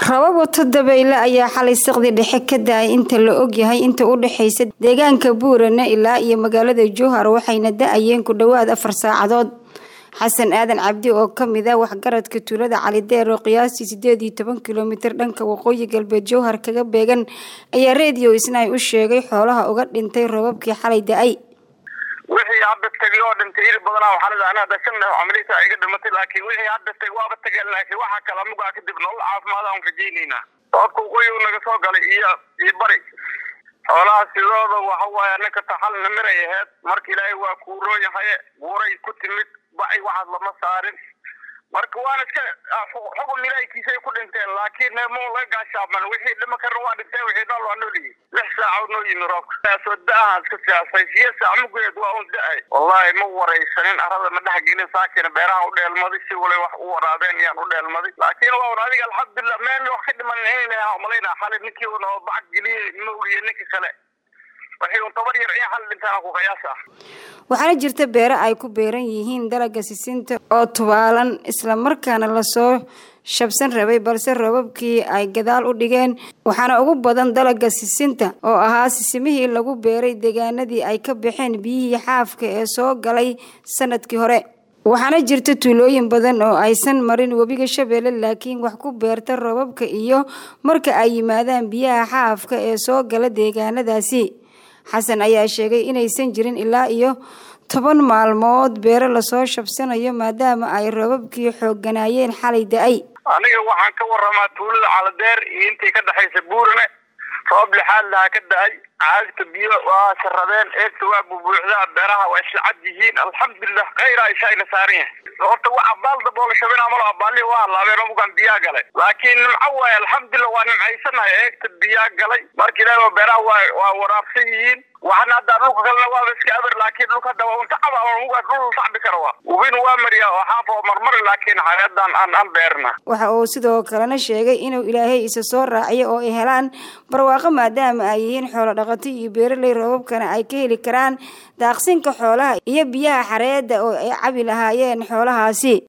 rabab wato dabeyle ayaa xalay saqdi dhexe ka da-ay inta la ogyahay inta u dhexaysa deegaanka buurane ilaa iyo magaalada jowhar waxayna da-ayeen ku dhowaad afar saacadood xasan aadan cabdi oo kamid ah waxgaradka tuulada calideer oo qiyaastii sideed iyo toban kilomitir dhanka waqooyi galbeed jowhar kaga beegan ayaa redio isnaay u sheegay xoolaha uga dhintay roobabkii xalay da-ay wixii hadda tagay oo dhintay iri badanaa waxaa la dhahnaa dashan camalisa iga dhimatay laakiin wixii hadda tagay waaba tageen laakiin waxaa kale amugaa kadib nolol caafimaad aan rajaynaynaa roobka waqooyi naga soo galay iyo iyo bari xoolaha sidooda waxa waaye ninka taxalna miray aheyd marka ilaahay waa kuuroon yahay buuray ku timid bacay waxaas lama saarin marka waana iska xukun ilaahkiisay ku dhinteen laakiin mo laga gaashaaman wixii dhima karna waa dhinteen wixii nool waa nool yihiin lix saaca noo yimi roobka soo da-ahan iska siyaasay siya saac mugeed waa un da-ay wallahi ma waraysanin arada ma dhex gelin saakina beeraha u dheelmaday si walay wax u waraabeen iyaan u dheelmaday laakiin waa un adiga alxamdulilah meel wax ka dhiman inayna umalaynaa xalay ninkii una bacag geliyey ma ogiye ninka kale waxaana jirta beere ay ku beeran yihiin dalaga sisinta oo tubaalan islamarkaana lasoo shabsan rabay balse roobabkii ay gadaal u dhigeen waxaana ugu badan dalaga sisinta oo ahaa sisimihii lagu beeray deegaanadii ay ka baxeen biyihii xaafka ee soo galay sanadkii hore waxaana jirta tuulooyin badan oo aysan marin webiga shabeelle laakiin wax ku beerta roobabka iyo marka ay yimaadaan biyaha xaafka ee soo gala deegaanadaasi xasan ayaa sheegay inaysan jirin ilaa iyo toban maalmood beero lasoo shabsanayo maadaama ay roobabkii xoogganaayeen xalay da-ay aniga waxaan ka waramaa tuulada caladeer iyo intii ka dhexaysa buurane roob lixaad lahaa ka da-ay caagta biyo waa saradeen eegta waa bubuuxdaa beeraha waa isla cad yihiin alxamdulilah kayraa ishayna saaran yahay horta wax abaal daboola shabina malo abaali waa halaabeen omugan biyaa galay laakiin nimco waaye alxamdulilah waa nimcaysanahay eegta biyaa galay marka ilaah beeraha waa waa waraabsan yihiin waxana hadda dhulka kalena waaba iska aber laakiin dhulka hadda waa unta caba muga dhul sacbi kara waa ubin waa mariya oo xaaf oo marmari laakiin hayadan aan aan beerna waxa uu sidoo kalena sheegay inuu ilaahay isa soo raaciyo oo ay helaan barwaaqo maadaama ay yihiin xoolo dhaqato iyo beeraley roobabkana ay ka heli karaan daaqsinka xoolaha iyo biyaha xareedda oo ay cabi lahaayeen xoolahaasi